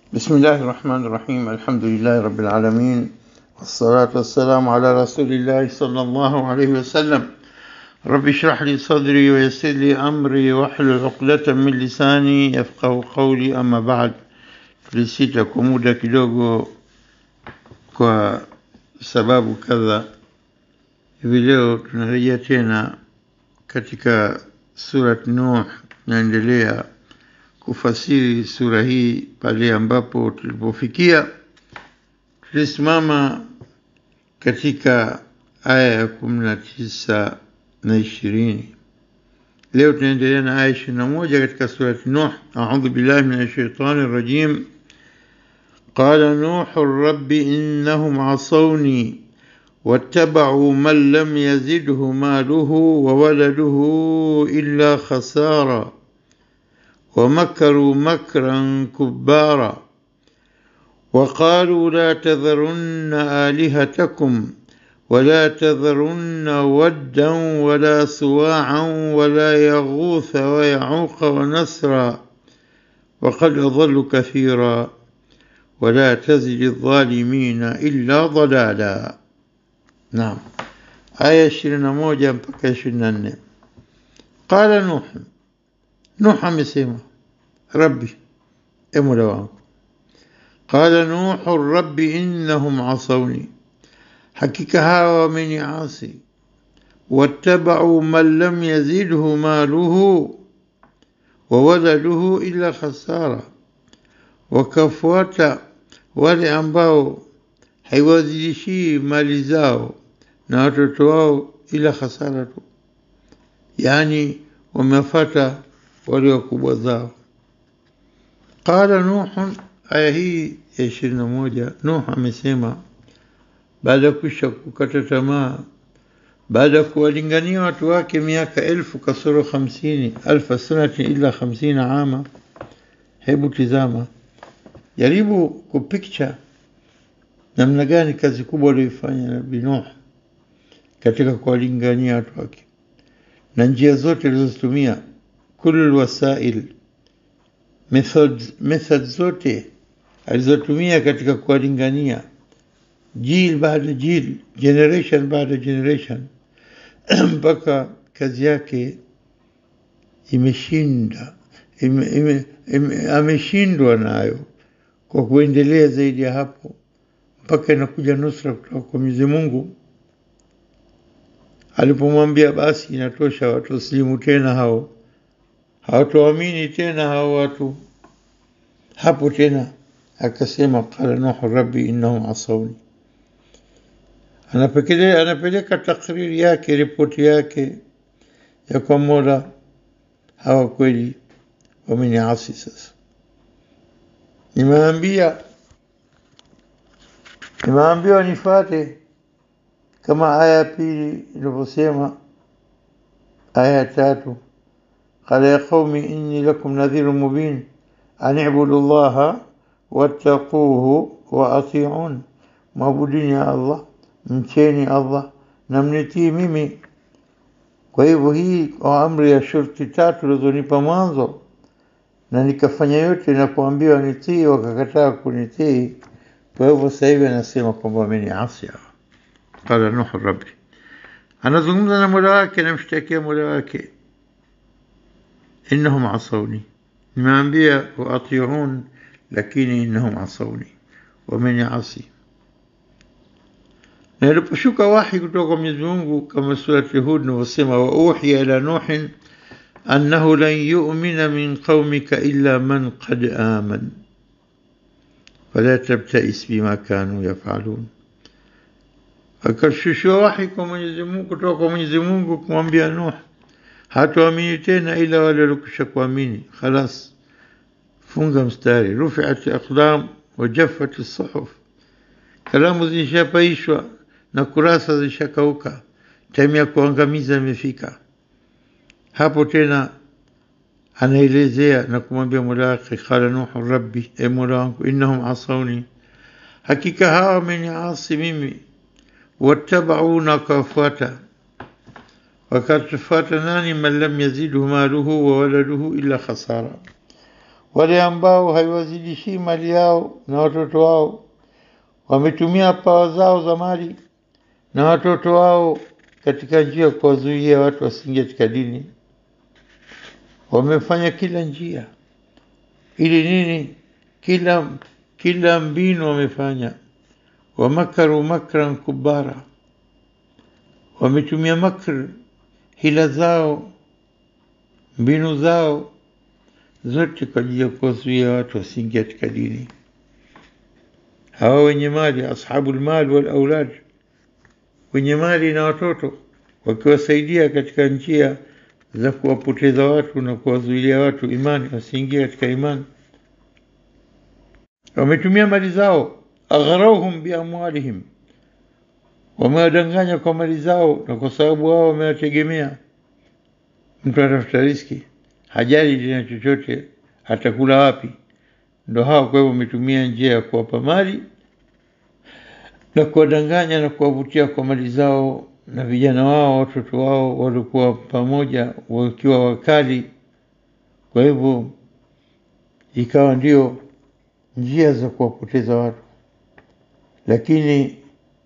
بسم الله الرحمن الرحيم الحمد لله رب العالمين والصلاة والسلام على رسول الله صلى الله عليه وسلم رب اشرح لي صدري ويسر لي أمري واحلل عقدة من lisani yafqahu qawli ama baad tulisita kwa muda kidogo kwa sababu kadha hivi leo tunarejea tena katika surat nuh tunaendelea kufasiri sura hii pale ambapo tulipofikia tulisimama katika aya ya kumi na tisa na ishirini leo tunaendelea na aya ishirini na moja katika surati nuh audhu billahi min ashaitani rajim قال نوح رب إنهم عصوني واتبعوا من لم يزده ماله وولده إلا خسارا ومكروا مكرا كبارا وقالوا لا تذرن آلهتكم ولا تذرن ودا ولا سواعا ولا يغوث ويعوق ونسرا وقد أضلوا كثيرا ولا تزد الظالمين إلا ضلالا نعم آية 21 mpaka 24 قال نوح نوح amesema ربي e mola wangu قال نوح رب إنهم عصوني hakika hawa wameniasi wattabau man lam yazidhu maluhu wa waladuhu illa khasara wakafuata wale ambao haiwazidishii mali zao na watoto wao ila hasara tu yaani wamefata wale wakubwa zao qala nuhun aya hii ya ishirini na moja nuh amesema baada ya kuisha kukata tamaa baada ya kuwalingania watu wake miaka elfu kasoro hamsini alfa sanati illa hamsina ama hebu tizama jaribu kupicture namna gani kazi kubwa aliyoifanya nabii Nuh katika kuwalingania watu wake na njia zote alizozitumia kulul wasail method, method zote alizotumia katika kuwalingania jil baada jil generation baada generation mpaka kazi yake imeshinda ime, ime, ime, ameshindwa nayo kwa kuendelea zaidi ya hapo mpaka inakuja nusra kutoka kwa Mwenyezi Mungu alipomwambia basi inatosha watu wasilimu tena hao hawatoamini tena hao watu hapo tena akasema qala nuhu rabbi innahum asawni anapeleka anapeleka takriri yake ripoti yake ya kwa mola hawa kweli wameniasi sasa nimeambia nimeambiwa nifate kama aya ya pili ilivyosema aya ya tatu qala ya qaumi inni lakum nadhirun mubin an ibudu llaha wattaquhu wa atiun mwabudini ya allah mcheni allah na mnitii mimi kwa hivyo hii kwa amri ya shurti tatu ulizonipa mwanzo na nikafanya yote na kuambiwa nitii wakakataa kunitii kwa hivyo sasa hivi anasema kwamba wameniasi qala nuhu rabbi anazungumza na mola wake anamshtakia mola wake innahum asawni nimeambia waatiun lakini innahum asawni wameniasi na iliposhuka wahi kutoka kwa Mwenyezi Mungu kama surati Hud inavyosema wa uhiya ila nuhin أنه لن يؤمن من قومك إلا من قد آمن فلا تبتئس بما كانوا يفعلون akashushua wahi kwa Mwenyezi Mungu kutoka kwa Mwenyezi Mungu kumwambia Nuh, hatuamini tena ila wale walikwisha kuamini. Khalas, funga mstari. Rufiat aqlam wa jaffat suhuf, kalamu zishapaishwa na kurasa zishakauka, time ya kuangamiza imefika. hapo tena anaelezea na kumwambia mola wake qala nuhu rabbi e mola wangu innahum asawni hakika hawa wameniasi mimi wattabauna wakafuata wakatufuata nani man lam yazidhu maluhu wa waladuhu illa khasara wale ambao haiwazidishii mali yao na watoto wao wametumia pawa zao za mali na watoto wao katika njia ya kuwazuia watu wasiingie katika dini wamefanya kila njia ili nini kila kila mbinu wamefanya wamakaru makran kubara wametumia makr hila zao mbinu zao zote kwa ajili ya kuwazuia watu wasiingie katika dini hawa wenye mali ashabu lmal wal aulad wenye mali na watoto wakiwasaidia katika njia za kuwapoteza watu na kuwazuilia watu imani wasiingie katika imani wametumia mali zao aghrauhum biamwalihim wamewadanganya kwa mali zao na kwa sababu wao wamewategemea mtu atafuta riski hajali tena chochote atakula wapi ndo hawa kwa hivyo wametumia njia ya kuwapa mali na kuwadanganya na kuwavutia kwa mali zao na vijana wao watoto wao walikuwa pamoja wakiwa wakali kwa hivyo ikawa ndio njia za kuwapoteza watu lakini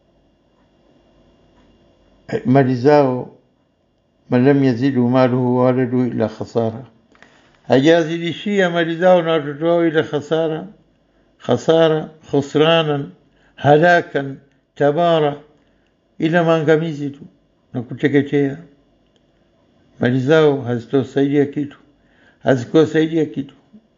mali zao man lam yazidu maluhu waladu ila khasara hajazidishia mali zao na watoto wao ila khasara khasara khusranan halakan tabara ila maangamizi tu na kuteketea mali zao hazitosaidia kitu hazikuwasaidia kitu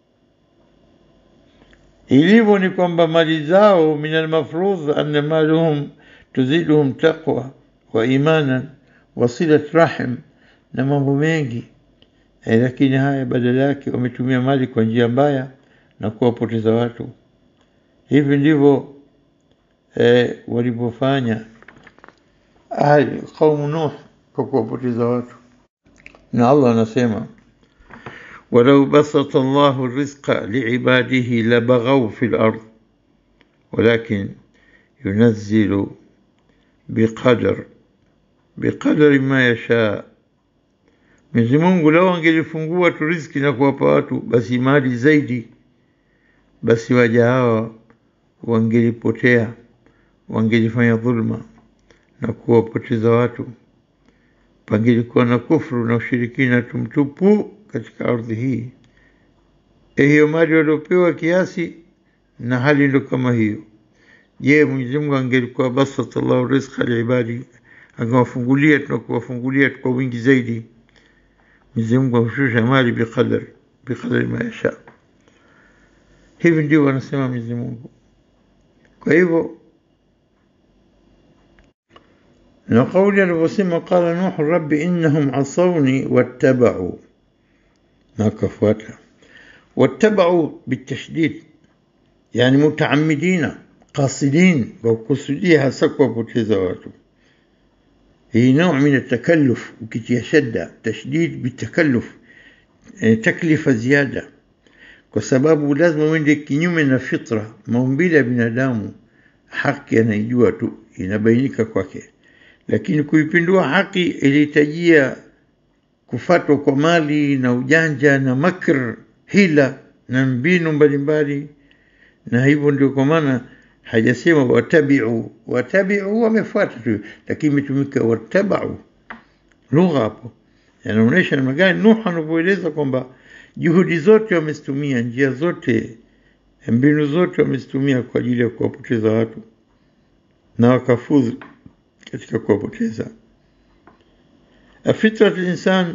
ilivyo ni kwamba mali zao min almafrudh anna maluhum tuziduhum taqwa wa imanan wa silat rahim na mambo mengi e, lakini haya badala yake wametumia mali kwa njia mbaya na kuwapoteza watu hivi ndivyo e, walivyofanya ahli qaumu nuh kwa kuwapoteza watu na allah anasema ولو بسط الله الرزق لعباده لبغوا في الأرض ولكن ينزل بقدر بقدر ما يشاء Mwenyezi Mungu lau angelifungua tu riziki na kuwapa watu basi mali zaidi, basi waja hawa wangelipotea, wangelifanya dhulma na kuwapoteza watu, pangelikuwa na kufru na ushirikina tumtupu katika ardhi hii. E, hiyo mali waliopewa kiasi na hali ndo kama hiyo. Je, Mwenyezi Mungu angelikuwa basata Allahu rizqa liibadi, angewafungulia tunakuwafungulia kwa wingi zaidi Mwenyezi Mungu hushusha mali biqadar biqadari ma yasha. Hivi ndio wanasema Mwenyezi Mungu. Kwa hivyo na kauli alivyosema qala Nuhu rabbi innahum asawni wattabau, na wakafuata wattabau bitashdid, yani mutaamidina qasidin, kwa kukusudia hasa kuwapoteza watu هي نوع من التكلف وكتيا شدة تشديد بالتكلف يعني تكلفة زيادة kwa sababu lazima uende kinyume na fitra maumbile ya binadamu haki anaijua tu inabainika kwake lakini kuipindua haki ilihitajia kufatwa kwa mali na ujanja na makr hila na mbinu mbalimbali na hivyo ndio kwa maana hajasema watabiu watabiu wamefuata tu lakini imetumika watabau lugha hapo yanaonyesha namna gani nuh anavyoeleza kwamba juhudi zote wamezitumia njia zote mbinu zote wamezitumia kwa ajili ya kuwapoteza watu na wakafuzu katika kuwapoteza fitrat linsan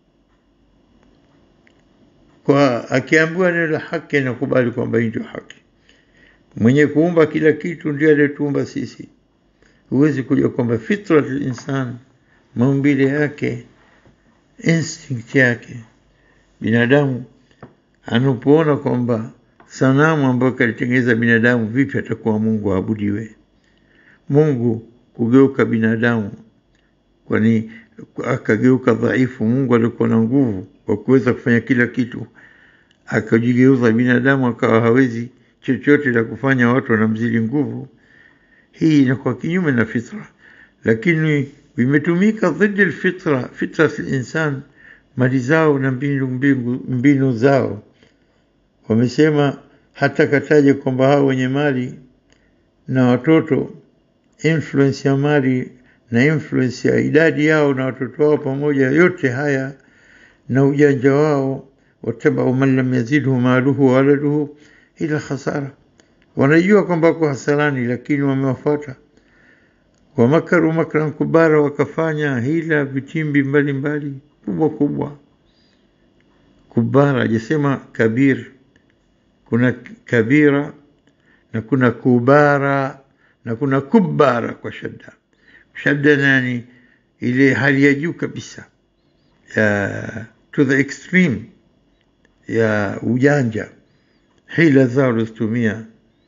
kwa akiambiwa neno la haki anakubali kwamba hii ndio haki mwenye kuumba kila kitu ndiye aliyetuumba sisi. Huwezi kujua kwamba fitrat linsan, maumbile yake, instinct yake, binadamu anapoona kwamba sanamu ambayo kalitengeneza binadamu, vipi atakuwa Mungu aabudiwe? Mungu kugeuka binadamu, kwani akageuka dhaifu. Mungu alikuwa na nguvu kwa kuweza kufanya kila kitu, akajigeuza binadamu akawa hawezi chochote la kufanya watu wanamzidi nguvu. Hii inakuwa kinyume na fitra, lakini vimetumika dhidi alfitra, fitra insan, mali zao na mbinu, mbinu, mbinu zao wamesema hata kataja kwamba hao wenye mali na watoto influence ya mali na influence ya idadi yao na watoto wao pamoja yote haya na ujanja wao watabau man lam yazidhu maluhu wa waladuhu ila khasara wanajua kwamba wako hasarani lakini wamewafuata wamakaru makran kubara wakafanya hila vitimbi mbalimbali kubwa kubwa kubara ajasema kabir kuna kabira na kuna kubara na kuna kubara kwa shadda shadda nani ile hali ya juu kabisa ya to the extreme ya ujanja hila zao walizotumia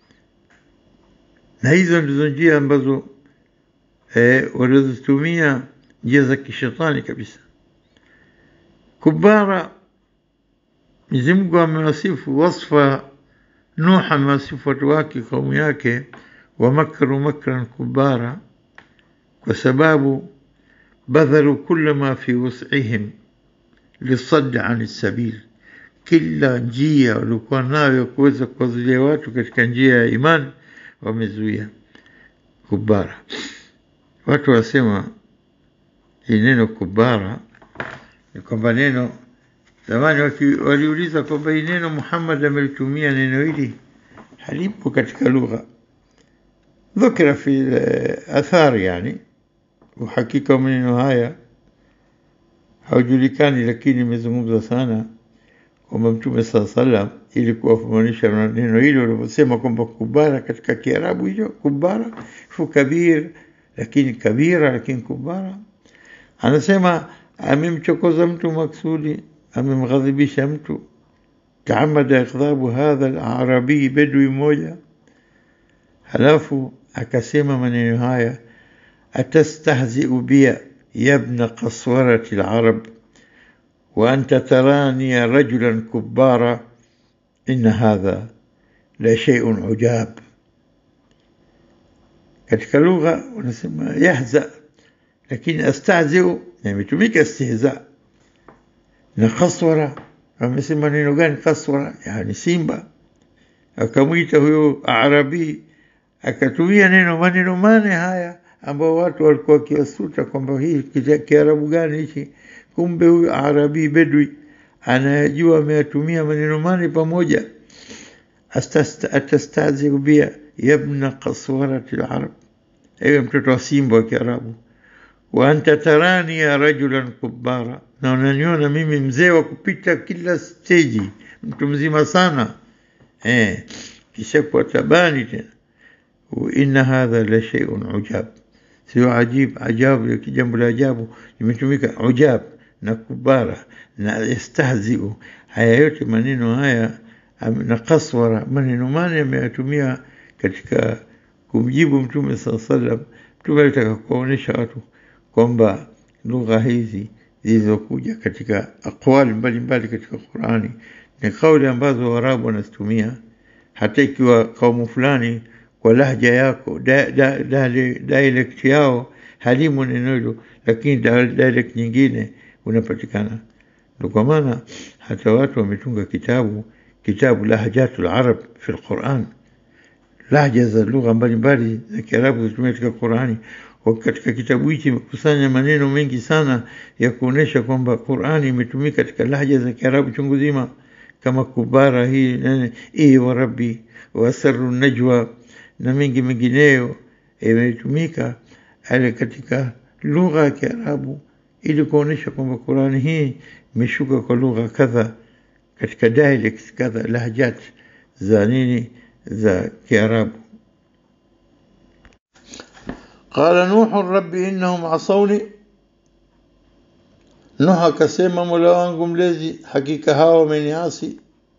na hizo ndizo njia ambazo eh, walizotumia njia za kishetani kabisa kubara Mwenyezi Mungu amewasifu wasfa Nuh amewasifu watu wake kaumu yake wamakaru makran kubara kwa sababu badhalu kulla ma fi wus'ihim lisadd an sabil kila njia walikuwa nayo kuweza kuwazuia watu katika njia ya imani wamezuia kubara watu wasema hii neno kubara ni kwamba neno zamani waliuliza kwamba hii neno Muhammad amelitumia neno hili halipo katika lugha ذكر في الآثار يعني uhakika maneno haya haujulikani lakini imezungumzwa sana kwamba mtume saa salam ili kuwafamanisha neno hilo walivyosema kwamba kubara katika kiarabu hicho kubara fu kabir lakini kabira lakini kubara anasema amemchokoza mtu maksudi amemghadhibisha mtu taamada ikdhabu hadha alarabii bedwi mmoja halafu akasema maneno haya atastahziu bia yabna qaswarati larab وأنت تراني رجلا كبارا إن هذا لشيء عجاب katika lugha wanasema yahza lakini astahziu yametumika istihza na kaswara amesema neno gani kaswara yani simba akamwita huyo arabi akatumia neno maneno mane haya ambao watu walikuwa wakiwasuta kwamba hii kiarabu gani hichi kumbe huyu arabi bedwi anayajua ameyatumia maneno mane pamoja atastaziu bia yabna kaswarati larab ewe mtoto wa simba wa kiarabu wa anta tarani ya rajulan kubara na unaniona mimi mzee wa kupita kila steji mtu mzima sana eh, kisha kuwa tabani tena inna hadha la shay'un ujab sio ajib ajabu jambo la ajabu limetumika ujab na kubara na yastahziu haya yote maneno haya na kaswara maneno mane ameyatumia katika kumjibu mtume saa salam mtume alitaka kuwaonyesha watu kwamba lugha hizi zilizokuja katika aqwali mbalimbali katika qurani ni kauli ambazo warabu wanazitumia hata ikiwa kaumu fulani kwa lahja yako da, da, da, dialect yao halimu neno hilo lakini dialect nyingine unapatikana ndio kwa maana hata watu wametunga kitabu kitabu lahjatul arab fi alquran lahja za lugha mbalimbali za kiarabu zitumia katika qurani katika kitabu hichi imekusanya maneno mengi sana ya kuonesha kwamba qurani imetumika katika lahja za kiarabu chungu zima kama kubara hii nene ii wa rabbi wasaru najwa na mengi mengineyo imetumika ale katika lugha ya kiarabu ili kuonesha kwamba Qurani hii imeshuka kwa lugha kadha katika dialects kadha lahjat za nini za Kiarabu. Qala Nuhu rabbi innahum asawni, Nuhu akasema mola wangu mlezi, hakika hawa wameniasi.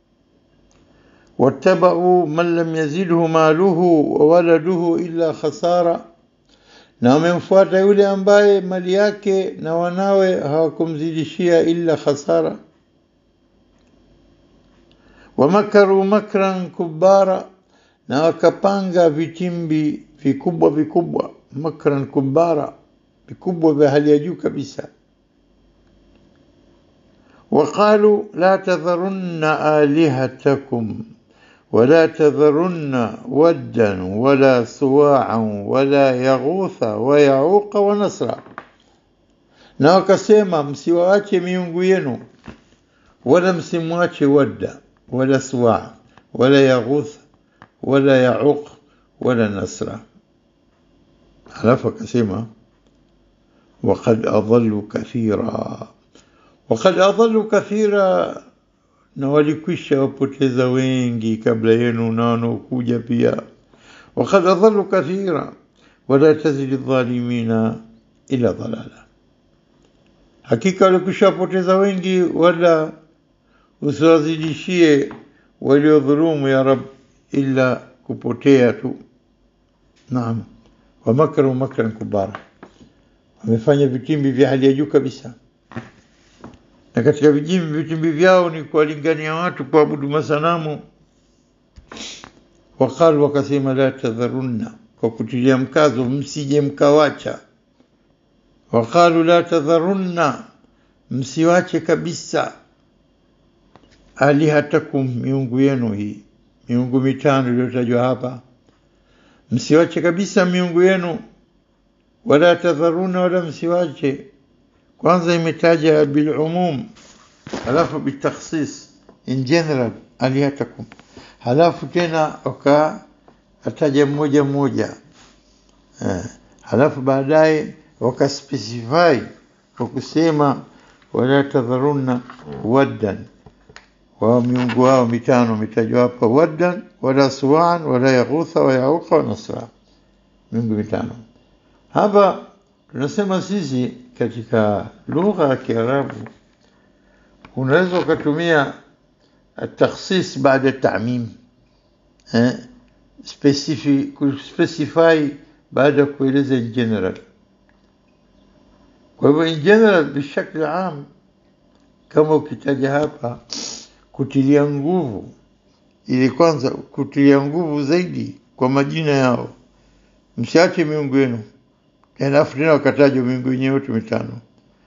wattabau man lam yazidhu maluhu wa waladuhu illa khasara na wamemfuata yule ambaye mali yake na wanawe hawakumzidishia illa khasara wamakaru makran kubara na wakapanga vitimbi vikubwa vikubwa makran kubara vikubwa vya hali ya juu kabisa وقالوا لا تذرن آلهتكم ولا تذرن ودا ولا سواعا ولا يغوث ويعوق ونسرا na wakasema msiwaache miungu yenu wala msimwache wadda wala suwaa wala yaghuth wala yauq wala nasra halafu akasema وقد أضلوا كثيرا وقد أضلوا كثيرا na walikwisha wapoteza wengi kabla yenu na wanaokuja pia wakad adhalu kathira wala tazidi dhalimina ila dhalala hakika walikwisha wapoteza wengi wala usiwazidishie waliodhulumu ya rab ila kupotea tu naam wamakaru makran kubara wamefanya vitimbi vya hali ya juu kabisa na katika vijimbi vitimbi vyao ni kuwalingania watu kuabudu masanamu waqalu wakasema la tadharunna kwa kutilia mkazo msije mkawacha waqalu la tadharunna msiwache kabisa alihatakum miungu yenu hii miungu mitano iliyotajwa hapa msiwache kabisa miungu yenu wala tadharuna wala msiwache kwanza imetaja bilumum halafu bitakhsis in general alihatakum halafu tena wakataja mmoja mmoja eh, halafu baadaye wakaspecify kwa kusema wala tadharunna waddan wa miungu wao mitano umetajwa hapa waddan wala suwan wala yaghutha wa yauqa wa nasra miungu mitano hapa tunasema sisi katika lugha ya Kiarabu unaweza ukatumia takhsis baada tamim eh, specific specify baada ya kueleza in general kwa hivyo in general bishakli am kama ukitaja hapa kutilia nguvu ili kwanza kutilia nguvu zaidi kwa majina yao msiache miungu yenu alafu tena wakatajwa miungu yenyewe yote mitano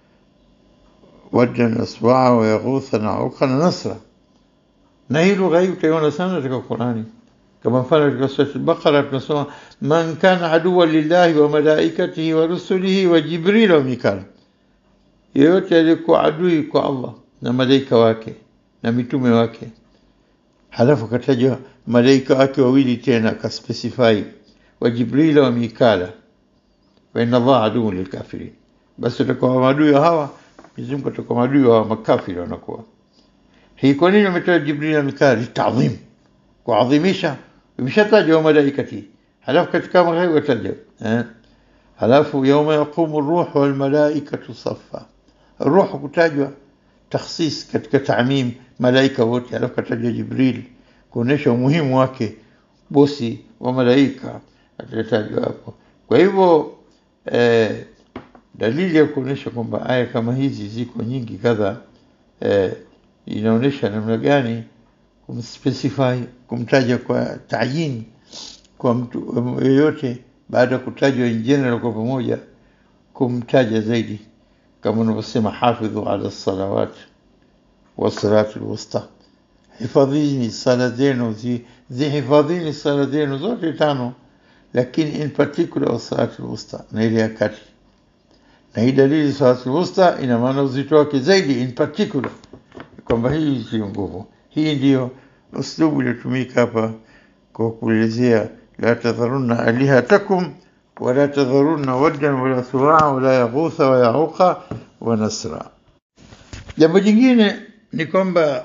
wadda na swaa wa yaghutha na uqa na nasra na hii lugha hii utaiona sana katika Qurani kama mfano katika sura al-Baqara tunasoma man kana aduwa lillahi wa malaikatihi wa rusulihi wa Jibril wa Mikal yeyote aliyekuwa adui kwa Allah na malaika wake na mitume wake halafu katajwa malaika wake wawili tena akaspecify wa Jibril wa Mikala wa inna Allah aduwwun lilkafirin basi utakuwa maadui hawa Mwenyezi Mungu atakuwa maadui wa makafiri wanakuwa hii kwa nini umetoa Jibril na Mikala litadhim kuadhimisha imeshataja wa malaikati halafu katika magharibi wataja eh halafu yauma yaqumu ruh wal malaikatu saffa ruh kutajwa takhsis katika taamim malaika wote halafu katajwa Jibril kuonesha umuhimu wake bosi wa malaika atatajwa hapo kwa hivyo eh, dalili ya kuonesha kwamba aya kama hizi ziko nyingi kadha eh, inaonesha namna gani kumspecify kumtaja kwa tayin kwa mtu yeyote baada ya kutajwa in general kwa pamoja kumtaja zaidi kama unavyosema hafidhu ala salawat wasalatu lwusta hifadhini sala zenu zihifadhini sala zenu zote tano lakini in particular wasalatu lwusta na ile ya kati na hii dalili salatu lwusta ina maana uzito wake zaidi in particular kwamba hii sio nguvu hii ndiyo uslubu iliyotumika hapa kwa kuelezea la tadharunna alihatakum wala tadharunna waddan wala suwaa wala yaghutha wa yauqa wa nasra jambo jingine ni kwamba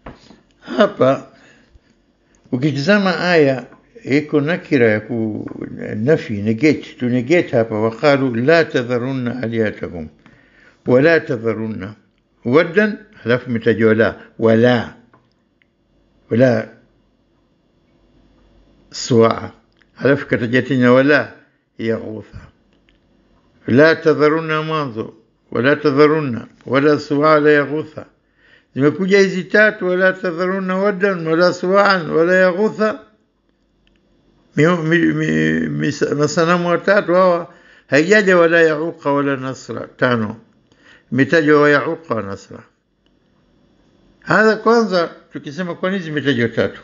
hapa ukitizama aya iko nakira ya ku nafi negate to negate hapa waqalu la tadharunna alihatakum wala tadharunna waddan halafu imetajwa la wala wala suaa halafu kataja tena wala yaghutha la tadharunna mwanzo wala tadharunna wala suaa wala yaghutha zimekuja hizi tatu wala tadharunna waddan wala suaan wala yaghutha masanamu watatu hawa haijaja wala yauqa wala nasra tano imetajwa wa yauqa wa nasra hadha kwanza tukisema kwa nini zimetajwa tatu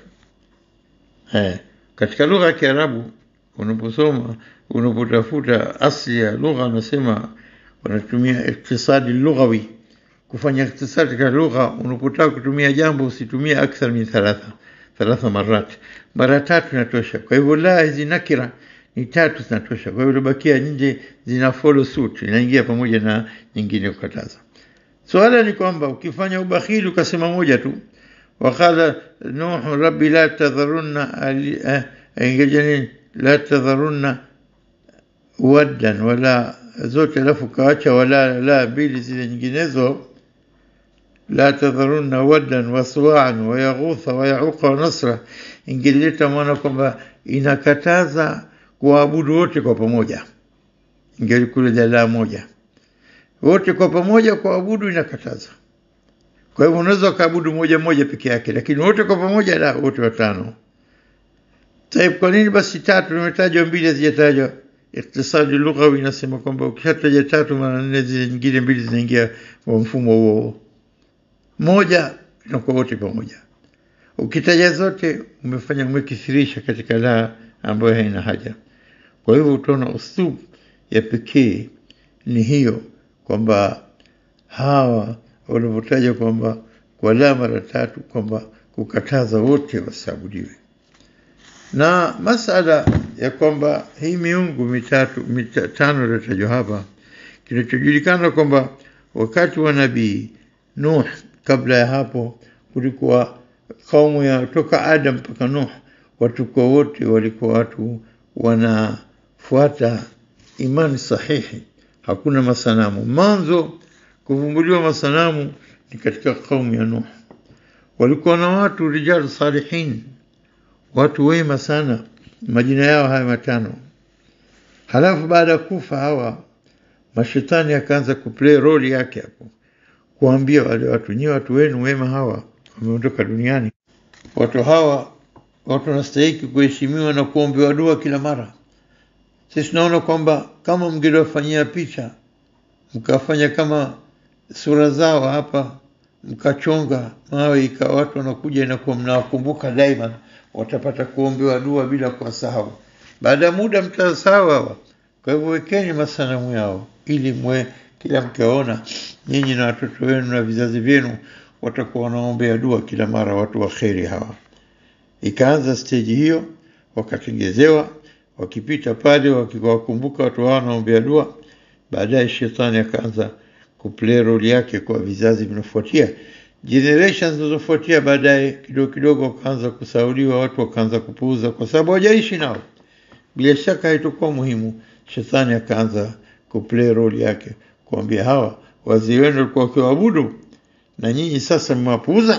eh, katika lugha ya kiarabu unaposoma unapotafuta asli ya lugha unasema wanatumia iktisadi lughawi kufanya iktisadi katika lugha unapotaka kutumia jambo usitumie akthar min thalatha thalatha marat mara tatu inatosha kwa hivyo la hizi nakira ni tatu zinatosha kwa hivyo ilibakia nje zina follow suit inaingia pamoja na nyingine kukataza swala ni kwamba ukifanya ubakhili ukasema moja tu وقال نوح ربي لا تذرن ingejani la tadharunna waddan wala zote alafu kaacha wala la mbili zile nyinginezo la tadharunna waddan waswa'an wa yaghutha wa yauqa wa nasra ingeleta maana kwamba inakataza kuabudu wote kwa pamoja ingelikuwa jalaa moja wote kwa pamoja kuabudu inakataza kwa hivyo unaweza ukaabudu moja moja peke yake lakini wote kwa pamoja la wote watano Taib, kwa nini basi tatu nimetajwa mbili hazijatajwa? Iktisadi lughawi inasema kwamba ukishataja tatu mara nne zile nyingine mbili zinaingia kwa mfumo huo. Moja inakuwa wote pamoja. Ukitaja zote umefanya umekithirisha katika la ambayo haina haja. Kwa hivyo utaona uslub ya pekee ni hiyo kwamba hawa wanapotaja kwamba kwa la mara tatu kwamba kukataza wote wasiabudiwe na masala ya kwamba hii miungu mitatu mitano iliyotajwa hapa kinachojulikana kwamba wakati wa nabii Nuh kabla ya hapo kulikuwa kaumu ya toka Adam mpaka Nuh watu kwa wote walikuwa watu wanafuata imani sahihi hakuna masanamu mwanzo kuvumbuliwa masanamu ni katika kaumu ya Nuh walikuwa na watu rijal salihin watu wema sana majina yao haya matano halafu baada ya kufa hawa mashetani akaanza kuplay role yake hapo kuambia wale watu nyi watu wenu wema hawa wameondoka duniani watu hawa watu wanastahiki kuheshimiwa na kuombewa dua kila mara sisi tunaona kwamba kama mngeliwafanyia picha mkafanya kama sura zao hapa mkachonga mawe ikawa watu wanakuja inakuwa mnawakumbuka daima watapata kuombewa dua bila kuwasahau. Baada ya muda mtasahau hawa. Kwa hivyo wekeni masanamu yao ili mwe kila mkiwaona nyinyi na watoto wenu na vizazi vyenu watakuwa wanaombea dua kila mara watu wa kheri hawa. Ikaanza steji hiyo, wakatengezewa, wakipita pale wakiwakumbuka watu hao wanaombea dua. Baadaye shetani akaanza kuplay role yake kwa vizazi vinafuatia generations zinazofuatia baadaye kidogo kidogo wakaanza kusauliwa, watu wakaanza kupuuza kwa sababu hawajaishi nao. Bila shaka haitakuwa muhimu. Shetani akaanza kuplay role yake, kuambia hawa wazee wenu walikuwa wakiwaabudu na nyinyi sasa mmewapuuza.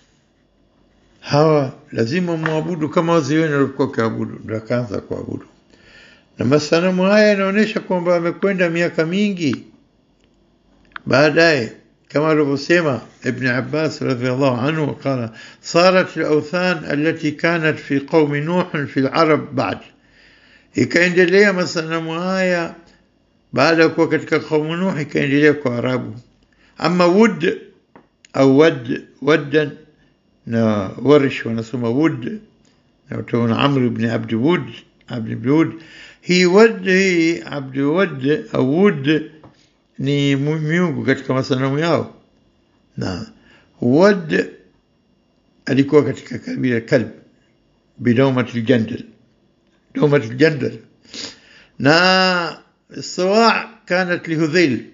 Hawa lazima mwabudu kama wazee wenu walikuwa wakiabudu. Ndio akaanza kuabudu, na masanamu haya yanaonyesha kwamba amekwenda miaka mingi baadaye كما alivyosema ابن عباس رضي الله عنه قال صارت الأوثان التي كانت في قوم نوح في العرب بعد ikaendelea masanamu haya baada ya kuwa katika kaumu Nuh ikaendelea kwa Arabu. Ama wud au wad waddan na Warish wanasoma wud na utaona Amr ibn Abd Wud Abd ibn Wud hii wad hii Abd Wud au wud ni miungu katika masanamu yao na wad alikuwa katika kabila kalb bidaumat aljandal daumat aljandal na sawa kanat lihudhail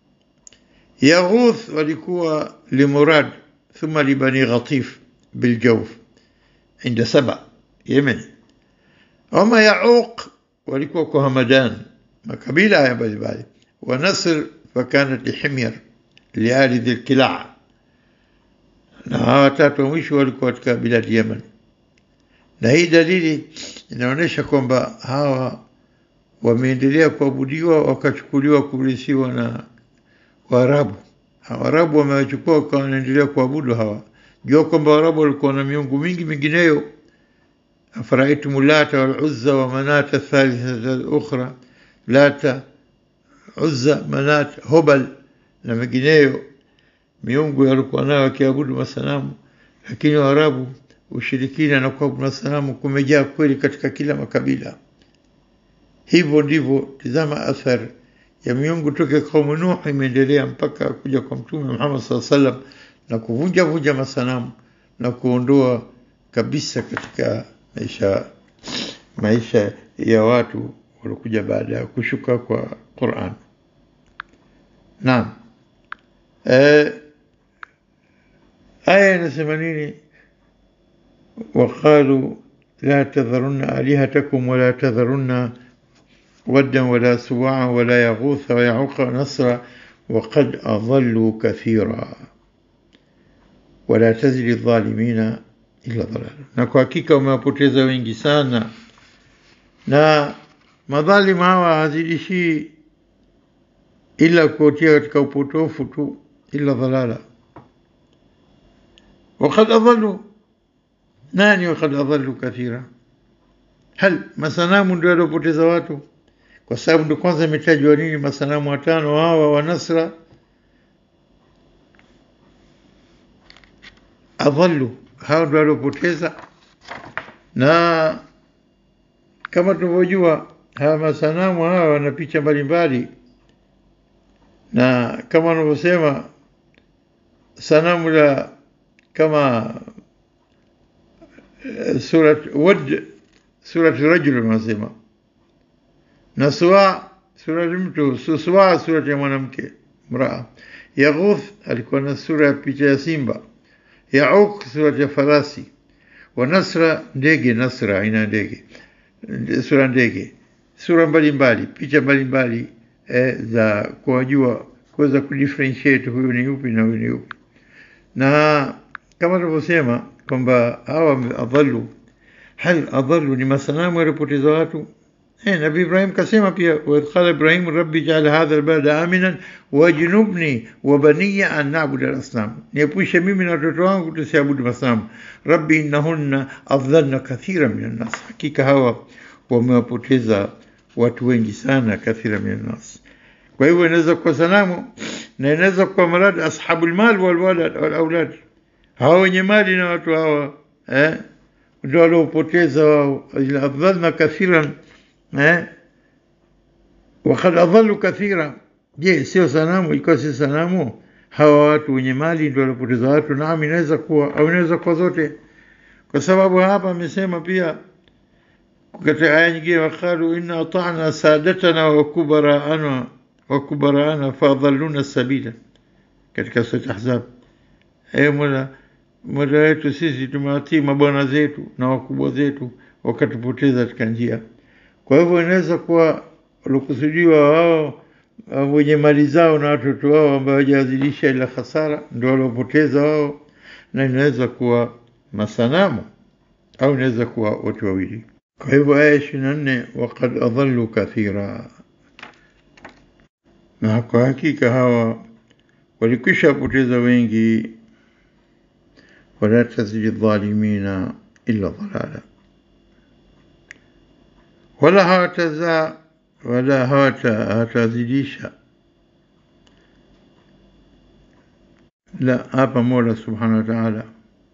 يغوث walikuwa لمراد ثم لبني غطيف بالجوف عند سبع يمن وما يعوق walikuwa kwa Hamadan makabila haya mbalimbali ونصر فكانت لحمير لآل ذي الكلاع na hawa watatu wa mwisho walikuwa katika biladi Yemen, na hii dalili inaonyesha kwamba hawa wameendelea kuabudiwa wakachukuliwa kurithiwa na Waarabu. Waarabu wamewachukua wakawa wanaendelea kuabudu hawa. Jua kwamba Waarabu walikuwa na miungu mingi mingineyo, afaraitum lata wal uzza wa manata thalithata al-ukhra lata Uzza, Manat, Hobal na mengineyo. miungu walikuwa nayo wakiabudu masanamu, lakini Waarabu ushirikina na kuabudu masanamu kumejaa kweli katika kila makabila. Hivyo ndivyo, tizama athari ya miungu toke kaumu Nuh imeendelea mpaka kuja kwa Mtume Muhammad sallallahu alaihi wasallam na kuvunja vunja masanamu na kuondoa kabisa katika maisha maisha ya watu waliokuja baada ya kushuka kwa Qur'an. Naam. Eh, aya inasema nini? وقالوا لا تذرن آلهتكم ولا تذرن ودا ولا سواعا ولا يغوث ويعوق ونصرا وقد أضلوا كثيرا ولا تزل الظالمين إلا ضلالا na kwa hakika umewapoteza wengi sana na madhalim hawa hazidishii ila kuotia katika upotofu tu ila dhalala وقد أضلوا nani wakad adhallu kathira hal masanamu ndio yaliopoteza watu kwa sababu ndio kwanza imetajwa nini masanamu watano hawa wa Nasra adhallu hao ndio waliopoteza na kama tunavyojua hawa masanamu hawa wana picha mbalimbali na kama wanavyosema sanamu la kama سورة ود سورة رجل wanasema na suwa sura mtu suwa sura ya mwanamke mraa yaghuth alikuwa na sura ya picha ya simba yauk sura ya farasi wa nasra ndege nasra aina ndege sura ndege sura mbalimbali picha mbalimbali eh, za kuwajua kuweza kudifferentiate huyu ni yupi na huyu ni yupi na kama tulivyosema kwamba hawa adhallu hal adhallu ni masanamu yalipoteza watu eh, Nabii Ibrahim kasema pia waidh qala Ibrahim rabbi jaal hadha albalada aminan wajnubni wa baniya an na'budu al-asnam, niepushe mimi na watoto wangu tusiabudu masanamu. Rabbi innahunna adhalna kathira min an-nas, hakika hawa wamewapoteza watu wengi sana, kathira min an-nas. Kwa hivyo inaweza kuwa sanamu na inaweza kuwa marad ashabul mal wal walad wal aulad hawa wenye mali na watu hawa eh, ndio waliopoteza wao, adhalna kathiran eh, wakad adhalu kathira. Je, sio sanamu? Ilikuwa si sanamu? Hawa watu wenye mali ndio waliopoteza watu. Naam, inaweza kuwa au inaweza kuwa zote, kwa sababu hapa amesema pia katika aya nyingine, waqalu inna ata'na sadatana wa kubaraana wa kubaraana faadhalluna sabila, katika sura Ahzab. Ewe Mola moja wetu sisi tumewatii mabwana zetu na wakubwa zetu wakatupoteza katika njia. Kwa hivyo inaweza kuwa waliokusudiwa wao wenye mali zao na watoto wao ambao hawajazidisha ila hasara ndio waliopoteza wao, na inaweza kuwa masanamu au inaweza kuwa watu wawili. Kwa hivyo aya ishirini na nne wakad adhallu kathira, na kwa hakika hawa walikwisha poteza wengi wala tazidi dhalimina illa dhalala, wala hawatazaa wala hawatazidisha. La, hapa Mola subhanahu wa ta'ala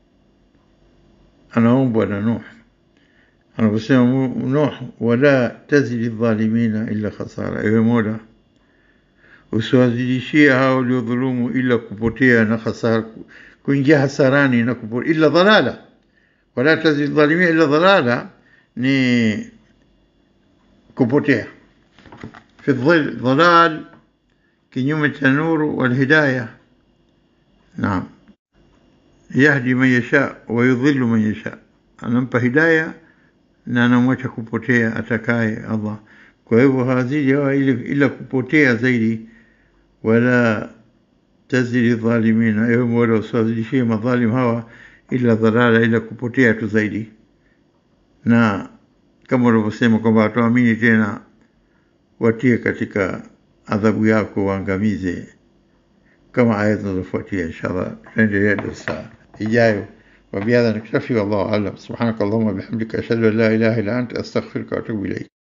anaombwa na Nuh anaposema Nuh, wala tazidi dhalimina illa khasara, ewe Mola usiwazidishie hao waliodhulumu ila kupotea na hasara kuingia hasarani na kupotea illa dhalala wala tazid dhalimia illa dhalala ni kupotea fi dhil dhalal kinyume cha nuru wal hidayah naam yahdi man yasha wa yudhillu man yasha anampa hidayah na anamwacha kupotea atakaye Allah kwa hivyo hazidi hawa ila kupotea zaidi wala tazidi dhalimina, ewe Mola usiwazidishie madhalim hawa ila dhalala, ila kupotea tu zaidi. Na kama ulivyosema kwamba watuamini tena, watie katika adhabu yako, waangamize, kama aya zinazofuatia. Inshallah tutaendelea darsa ijayo. وبهذا نكتفي والله أعلم سبحانك اللهم وبحمدك أشهد أن لا إله إلا أنت أستغفرك وأتوب إليك